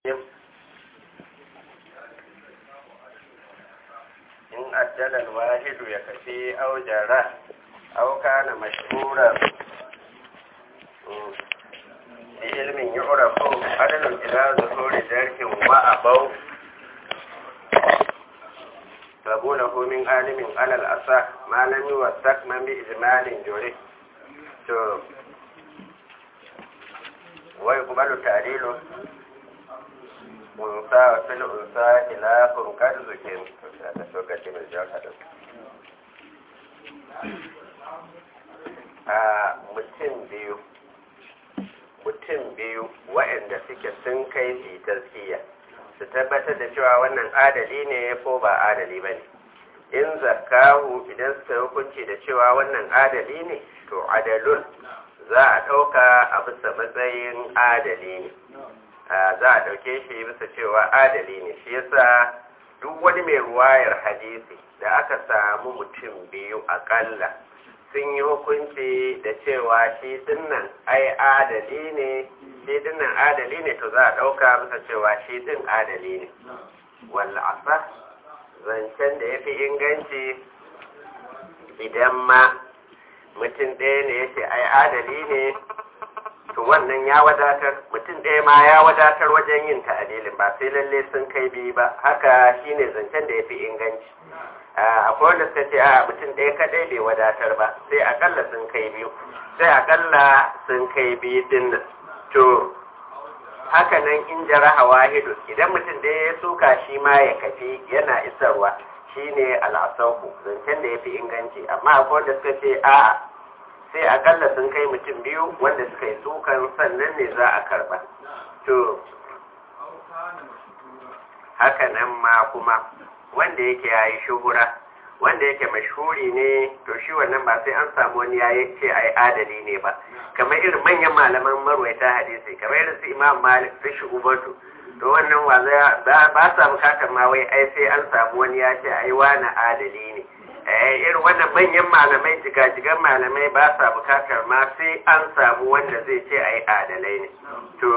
in ajjalal wahidu ya kafi au jara au kana mashhuran fi ilmin yu'rafu adalun ila zuhuri jarhin wa abau sabunahu min alimin alal asa ma lam yuwassaq man bi ijmalin juri to wa yuqbalu ta'dilu unsa wa fil unsa khilafun kad zukin da lokaci mai jawa da a mutum biyu mutum biyu waɗanda suke sun kai su taskiya su tabbatar da cewa wannan adali ne ko ba adali ba ne in zakahu idan suka hukunci da cewa wannan adali ne to adalun za a ɗauka a bisa matsayin adali ne za a ɗauke shi bisa cewa adali ne shi yasa duk wani mai ruwayar hadisi da aka samu mutum biyu akalla sun yi hukunci da cewa shi dinnan ai adali ne shi dinnan adali ne to za a ɗauka bisa cewa shi din adali ne walla asa zancen da ya fi inganci idan ma mutum ɗaya ne ya ce ai adali ne to wannan ya wadatar mutum ɗaya ma ya wadatar wajen yin ta'adilin ba sai lalle sun kai biyu ba haka shine zancen da ya fi inganci akwai wanda suka ce a mutum ɗaya kaɗai bai wadatar ba sai akalla sun kai biyu sai akalla sun kai biyu din nan to haka nan in jaraha wahidu idan mutum ɗaya ya suka shi ma ya kafi yana isarwa shine al'asahu zancen da ya fi inganci amma akwai wanda suka ce a sai akalla sun kai mutum biyu wanda suka yi sukan sannan ne za a karba to haka nan ma kuma wanda yake ya yi shuhura wanda yake mashhuri ne to shi wannan ba sai an samu wani ya ce ai adali ne ba kamar irin manyan malaman marwaita hadisi kamar irin su imam malik su shi ubatu to wannan wa ba sa bukatar ma wai ai sai an samu wani ya ce ai wani adali ne irin wannan manyan malamai jigajigan malamai ba sa bukatar ma sai an samu wanda zai ce ai adalai ne to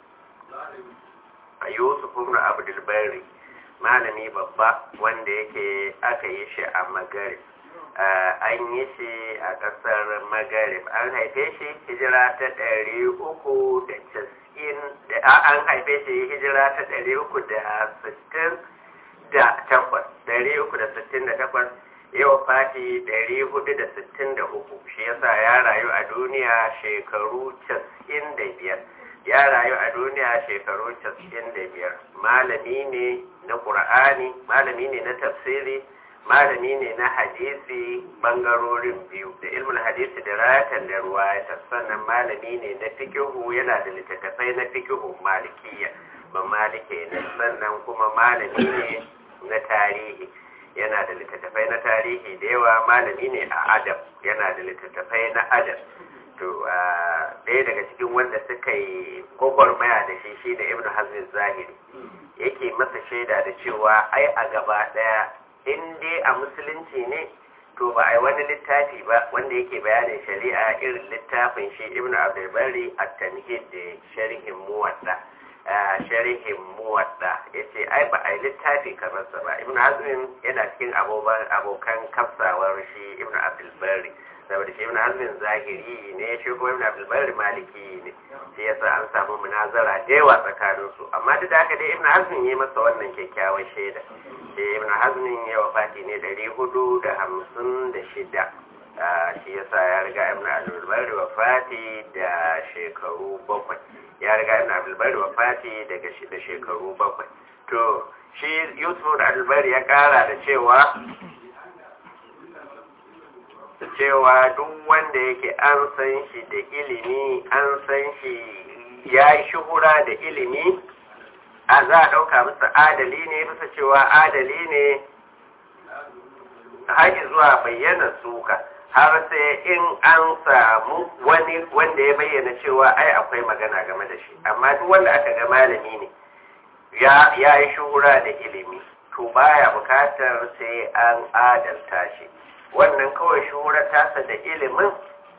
yusuf ibn abdul bari malami babba wanda yake aka yi shi a magarib an yi shi a ƙasar magarib an haife shi hijira ta ɗari uku da casa'in an haife shi hijira ta ɗari uku da sittin da takwas ɗari uku da sittin da takwas yau fati ɗari hudu da sittin da uku shi yasa ya rayu a duniya shekaru casa'in da biyar ya rayu a duniya shekaru casa'in da biyar malami ne na ƙur'ani malami ne na tafsiri malami ne na hadisi bangarorin biyu da ilmin hadisi da rayatan da ruwayata sannan malami ne na fikihu yana da littattafai na fikihu malikiya ba malike ne sannan kuma malami ne na tarihi yana da littattafai na tarihi da yawa malami ne a adab yana da littattafai na adab to ɗaya daga cikin wanda suka yi gwagwarmaya da shi shi da ibn hazmin zahiri yake masa shaida da cewa ai a gaba ɗaya in dai a musulunci ne to ba a yi wani littafi ba wanda yake bayanin shari'a irin littafin shi ibn abdulbari a tanhid da sharhin muwadda sharhin muwadda ya ce ai ba a yi littafi kamar sa ba ibn hazmin yana cikin abokan kafsawar shi ibn abdulbari saboda shi ibn hazmin zahiri ne shi kuma ibn abdulbari maliki ne shi yasa an samu munazara da yawa tsakanin su amma duk da haka dai ibn hazmin ya masa wannan kyakkyawan shaida shi ibn hazmin ya wafati ne dari hudu da hamsin da shida shi yasa ya riga ibn abdulbari wafati da shekaru bakwai ya riga ibn abdulbari wafati daga da shekaru bakwai to shi yusuf da abdulbari ya kara da cewa cewa duk wanda yake an san shi da ilimi an san shi ya yi shuhura da ilimi a za a ɗauka masa adali ne bisa cewa adali ne haƙi zuwa bayyana suka har sai in an samu wani wanda ya bayyana cewa ai akwai magana game da shi amma duk wanda aka ga malami ne ya yi shuhura da ilimi to baya bukatar sai an adalta shi wannan kawai shuhurar tasa da ilimin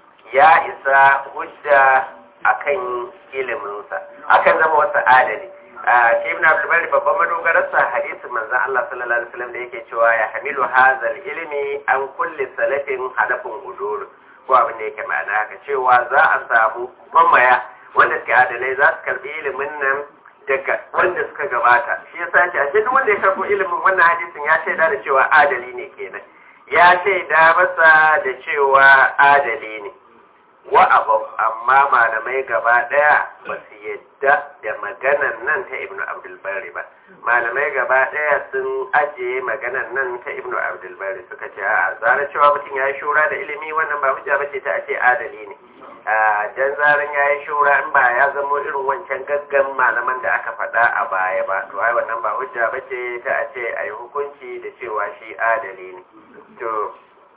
ya isa hujja akan iliminsa akan zama wasu adali a shi ibn abdul bari babban madogararsa hadisin manzon Allah sallallahu alaihi wasallam da yake cewa ya hamilu hazal ilmi an kulli salafin halafin udur ko abin da yake ma'ana haka cewa za a samu mamaya wanda suke adalai za su karbi ilimin nan daga wanda suka gabata shi yasa ce ashe duk wanda ya karbo ilimin wannan hadisin ya shaida da cewa adali ne kenan ya shaida masa da cewa adali ne wa abu amma malamai gaba daya ba su yadda da maganan nan ta ibnu abdulbari ba malamai gaba daya sun ajiye maganan nan ta ibnu abdulbari suka ce a zara cewa mutum ya yi shura da ilimi wannan ba hujja bace ta ce adali ne a dan zaran ya yi shura in ba ya zamo irin wancan gaggan malaman da aka faɗa a baya ba to ai wannan ba hujja bace ta ce a yi hukunci da cewa shi adali ne to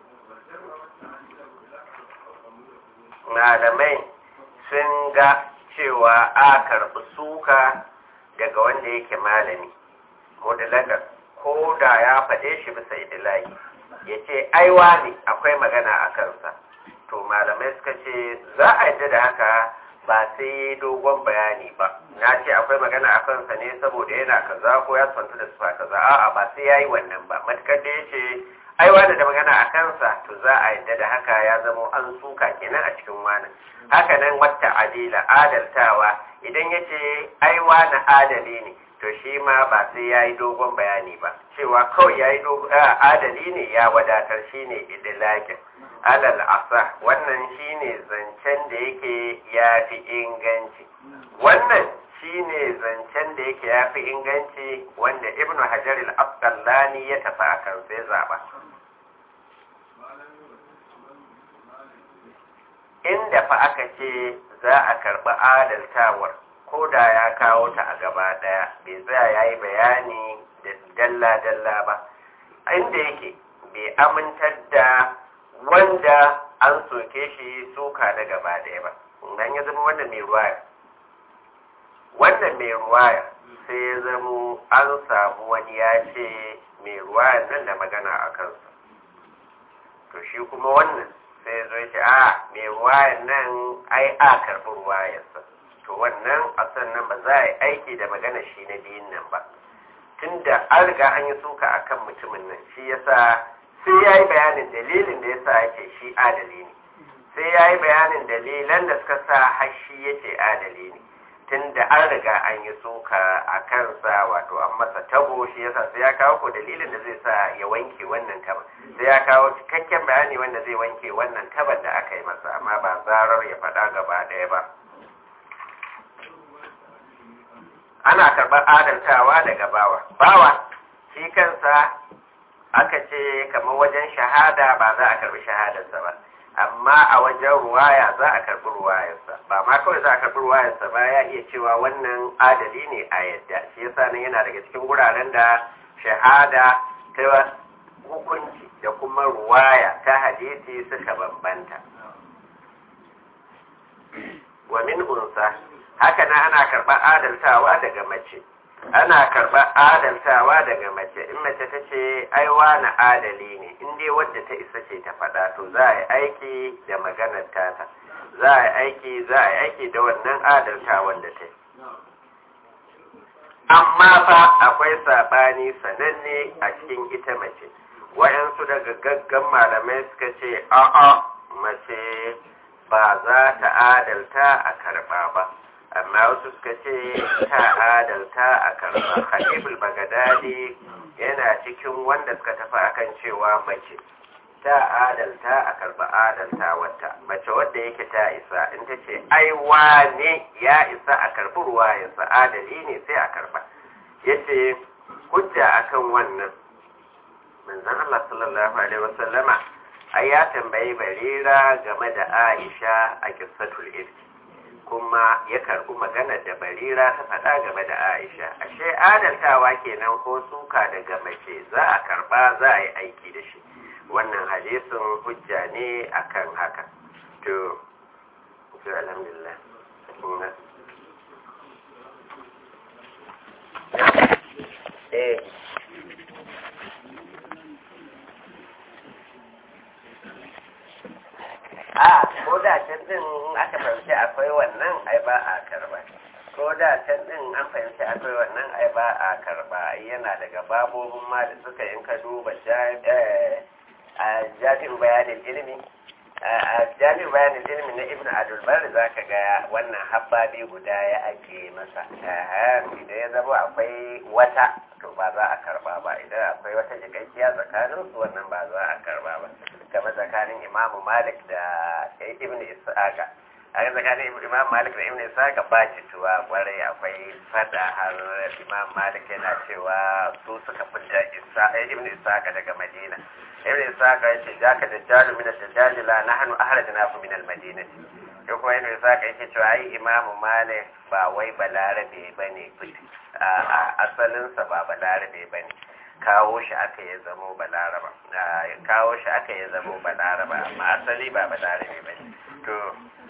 malamai sun ga cewa a karɓi suka daga wanda yake malami mudalaga ko da ya faɗe shi bisa idilaki ya ce aiwa ne akwai magana a kansa to malamai suka ce za a yadda da haka ba sai dogon bayani ba na ce akwai magana a kansa ne saboda yana kaza ko ya santu da sufa kaza a'a ba sai ya yi wannan ba matukar da ya ce aiwa da magana a kansa to za a yadda da haka ya zamo an suka kenan a cikin wani haka nan wata adila adaltawa idan ya ce aiwa na adali ne to shi ma ba sai ya yi dogon bayani ba cewa kawai ya yi adali ne ya wadatar shi ne idilakin alal asa wannan shi ne zancen da yake ya fi inganci wannan shi ne zancen da yake ya fi inganci wanda ibnu hajar al-asqalani ya tafi a kan sai zaba inda fa aka ce za a karɓi adaltawar ko da ya kawo ta a gaba ɗaya bai tsaya ya yi bayani da dalla-dalla ba inda yake bai amintar da wanda an soke shi suka da gaba ɗaya ba nan ya zama wanda mai ruwaya wannan mai ruwaya sai ya zama an samu wani ya ce mai ruwaya nan da magana a kansa to shi kuma wannan sai ya zo ya ce a mai ruwayan nan ai a karɓi ruwayarsa to wannan a sannan ba za a yi aiki da magana shi na biyun nan ba tunda an riga an yi suka a kan mutumin nan shi yasa sai ya yi bayanin dalilin da yasa ya ce shi adali ne sai ya yi bayanin dalilan da suka sa har shi ya ce adali ne tunda an riga an yi suka a kansa wato an masa tabo shi yasa sai ya kawo ko dalilin da zai sa ya wanke wannan taban sai ya kawo cikakken bayani wanda zai wanke wannan taban da aka yi masa amma ba zarar ya faɗa gaba ɗaya ba ana karɓar adaltawa daga bawa bawa shi kansa aka ce kamar wajen shahada ba za a karɓi shahadarsa ba amma a wajen ruwaya za a karɓi ruwayarsa ba ma kawai za a karɓi ruwayarsa ba ya iya cewa wannan adali ne a yadda shi yasa nan yana daga cikin guraren da shahada ta hukunci da kuma ruwaya ta hadisi suka bambanta wa min unsa haka na ana karɓar adaltawa daga mace ana karɓar adaltawa daga mace in mace ta ce aiwa na adali ne in dai wadda ta isa ce ta faɗa to za a yi aiki da maganar tata za a yi aiki za a yi aiki da wannan adaltawan da ta yi amma fa akwai saɓani sananne a cikin ita mace wayansu daga gaggan malamai suka ce a'a mace ba za ta adalta a karɓa ba amma wasu suka ce ta adalta a karɓa khaliful bagadadi yana cikin wanda suka tafi akan cewa mace ta adalta a karɓa adalta wata mace wadda yake ta isa in ta ce ai wane ya isa a karɓi ruwayensa adali ne sai a karɓa yace hujja akan wannan manzon Allah sallallahu alaihi wasallama ai ya tambayi barira game da Aisha a kissatul ifki kuma ya karɓi magana da barira ta faɗa game da Aisha ashe adaltawa kenan ko suka daga mace za a karɓa za a yi aiki da shi wannan hadisin hujja ne akan haka to to alhamdulillah eh a ko da can din aka fahimci akwai wannan ai ba a karba ko da can din an fahimci akwai wannan ai ba a karba yana daga babobin ma da suka yin ka duba a jami'in bayanin ilimi a jami'in bayanin ilimi na ibn adulbar za ka ga wannan habbabi guda ya ake masa idan ya zama akwai wata to ba za a karba ba idan akwai wata jikakkiya tsakanin su wannan ba za a karba ba kamar tsakanin imamu malik da ibn isa'aka a ga tsakanin imam malik da ibn isa'aka ba jituwa kwarai akwai fada har imam malik yana cewa su suka fita ibn isa'aka daga madina ibn isaka ya ce jaka da jalu min ad-dajjal la nahnu ahrajnahu min al-madinati ko kuma ibn isaka yake cewa ai imamu malik ba wai balarabe bane a asalin sa ba balarabe bane kawo shi aka ya zamo balaraba kawo shi aka ya zamo balaraba amma asali ba balarabe bane to